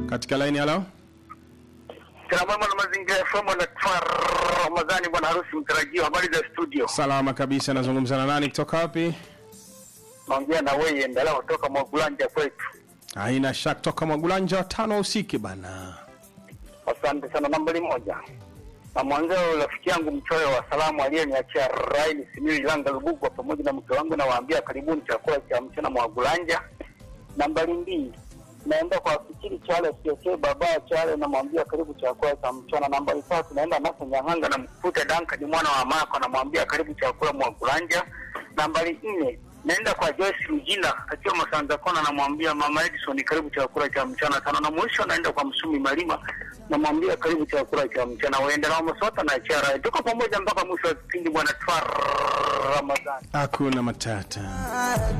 katika laini halo Kila mwema na mazingira ya fomo na tfar Ramadhani bwana harusi mtarajiwa. Habari za studio, salama kabisa nazungumza na nani kutoka wapi naongea na wewe endelea kutoka Mwagulanja kwetu. haina shaka toka mwagulanja tano usiki bana Asante sana. Nambari moja na mwanzao rafiki yangu mchoyo wa salamu aliyeniachia Raini Simiyu Ilanga Lubugwa pamoja na mke wangu, nawaambia karibuni chakula cha mchana Mwagulanja. Nambari mbili naenda kwa fikiri Chale Siokee baba Chale, namwambia karibu chakula cha mchana. Nambari tatu naenda Nasa Nyang'anga na mkute Dankani mwana wa Mako, namwambia karibu chakula Mwagulanja. Nambari nne naenda kwa Joyce Mjina akiwa Masanza Kona, namwambia mama Edison karibu chakula cha mchana. Tano na mwisho naenda kwa Msumi Malima, namwambia karibu chakula cha mchana. Waende na Masota na Chara, tuko pamoja mpaka mwisho wa kipindi, bwana Twar Ramadhani. hakuna matata